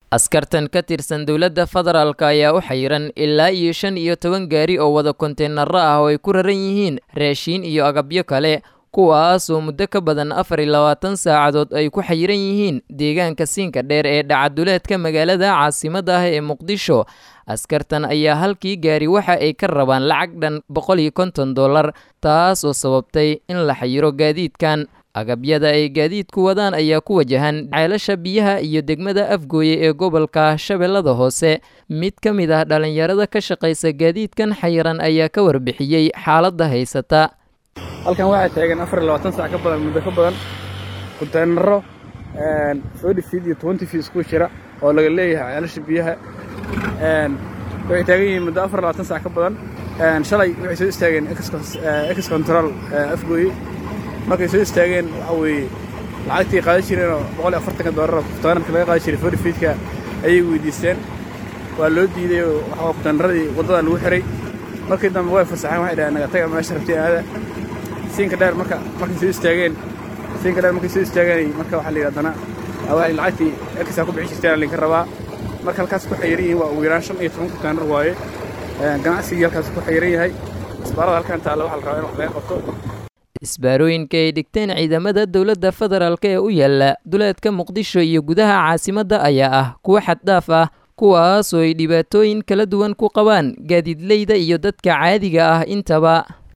askartan ka tirsan dowladda federaalk ayaa u xayiran ilaa iyo shan iyo toban gaari oo wada konteenaro ah oo ay ku raran yihiin raashiin iyo agabyo kale kuwaas oo muddo ka badan afar iyo labaatan saacadood ay ku xayiran yihiin deegaanka siinka dheer ee dhacaduleedka magaalada caasimadda ah ee muqdisho askartan ayaa halkii gaari waxa ay ka rabaan lacag dhan boqol iyo konton dollar taas oo sababtay in la xayiro gaadiidkan agabyada ay gaadiidku wadaan ayaa ku wajahan ceelasha biyaha iyo degmada afgooye ee gobolka shabeellada hoose mid ka mid ah dhallinyarada ka shaqaysa gaadiidkan xayiran ayaa ka warbixiyey xaaladda haysata halkan waxaa taagan afar iyo labaatan sac ka badan muddo ka badan konteenaro forty feet iyo twenty feet isku jira oo laga leeyahay ceelasha biyaha waxay taagan yihiin muddo afar iyo labaatan sac ka badan shalay waxay soo istaageen ex control afgooye markay soo istaageen waxa weeye lacagtii qaadan jireenoo boqol iyo afartanka doolar konteenarka laga qaadan jiray forty feetka ayay weydiisteen waa loo diiday oo waxaa konteenaradii waddada lagu xiray markii dambe way fasaxeen waxay dhaheen naga taga meesha rabteen aada siinka dheer marka markay soo istaageen siinka dheer markay soo istaageen marka waxaa la yidhahdana waxay lacagtii erkisaa ku bixin jirteen linka rabaa marka halkaas ku xayiran yihiin waa ugu yaraan shan iyo toban konteenar waaye ganacsigii halkaas ku xayiran yahay isbaarada halkan taalla waxaa la rabaa in wax laga qabto isbaarooyinka ay dhigteen ciidamada dowladda federaalk ee u yaala duleedka muqdisho iyo gudaha caasimadda ayaa ah kuwo xaddhaaf ah kuwaas oo ay dhibaatooyin kala duwan ku qabaan gaadiidleyda iyo dadka caadiga ah intaba